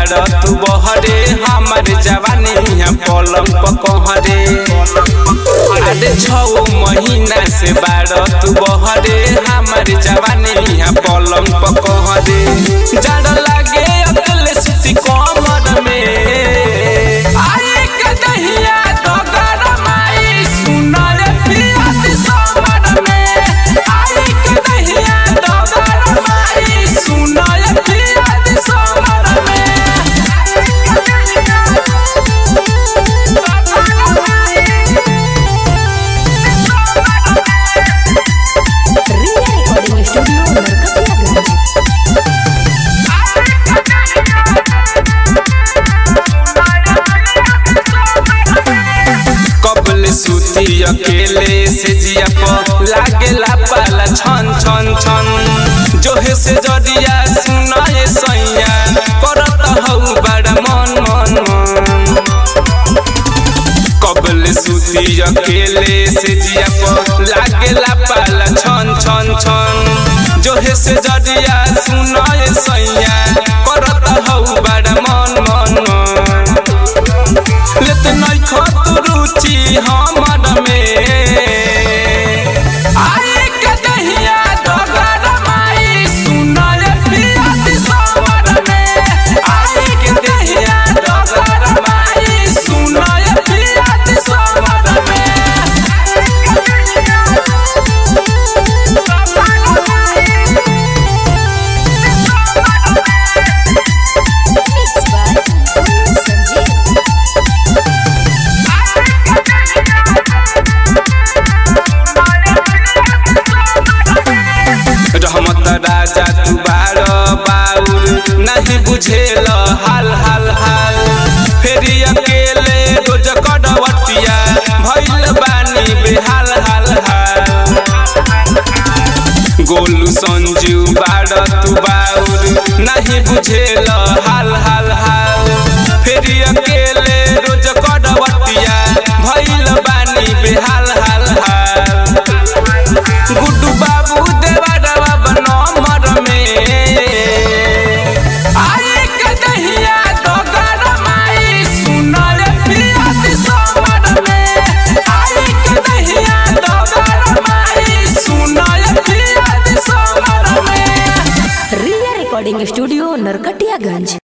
बाड़ तू बहरे हमर जवानी यहाँ पलंग पकहरे अरे छौ महीना से बाड़ तू बहरे हमर जवानी यहाँ पलंग पकहरे जड़ लागे अकल सुती कमर में आई के दहिया डगर माई सुनल पिया दिसमर में आई के दहिया डगर माई सुनल पिया दिसमर में रिया रिकॉर्डिंग स्टूडियो नरकटियागंज कबल सुती अकेले से जिया प लागेला पाला छन छन छन जोहे से जदिया सुनाए सैया करत हौ बड़ा मन मन मन कबल सुती अकेले से जिया प लागेला पाला छन छन छन जोहे से जदिया सुनाए सैया करत हौ बड़ा मन मन मन लेत नहीं खत रुचि हमर में आई के दहिया डगर माई सुनल पिया दिसमर में आई के दहिया डगर माई सुनल पिया दिसमर मिक्स बाय संजीव रहमत राजा तू बार बाउर नहीं बुझेल हाल हाल हाल फेरी अकेले रोज कड़वटिया भइल बानी बेहाल हाल हाल गोलू संजू बार तू बाउर नहीं बुझेल हाल हाल हाल फेरी अकेले रोज कड़वटिया भइल बानी बेहाल हाल हाल गुड्डू बाबू देवा बनमर में आई के दहिया डगर माई सुनल पिया दिसमर में आई के दहिया डगर माई सुनल पिया दिसमर में रिया रिकॉर्डिंग स्टूडियो नरकटियागंज